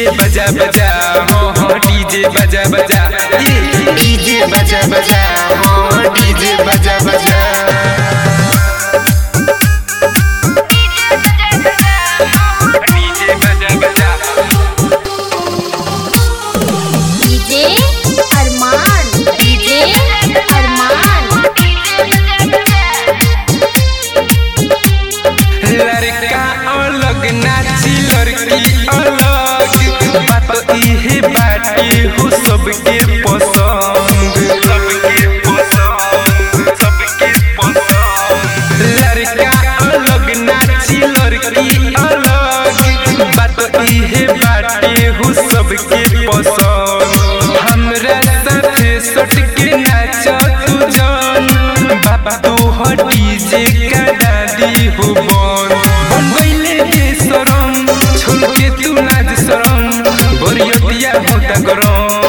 DJ बजा बजा हो हो डीजे बजा बजा ए डीजे बजा बजा हो डीजे बजा बजा डीजे बजा बजा डीजे अरमान डीजे अरमान लड़का अलग नाची लड़की अलग बात इहे बाटे हो सबके पसंद सबके पसंद सबके पसंद लड़का अलग नाची लड़की अलग बात इहे बाटे हो सबके पसंद हमरा साथे सट के नाच तू जान बाबा तू हो डीजे का दादी हो बन बन गईले बेशरम छोड़ के तू नाच शरम बोरियतिया होता गरम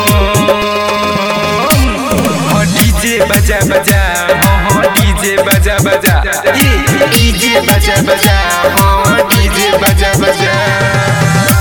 हो डीजे बजा बजा हो हो डीजे बजा बजा ए डीजे बजा बजा हो डीजे बजा बजा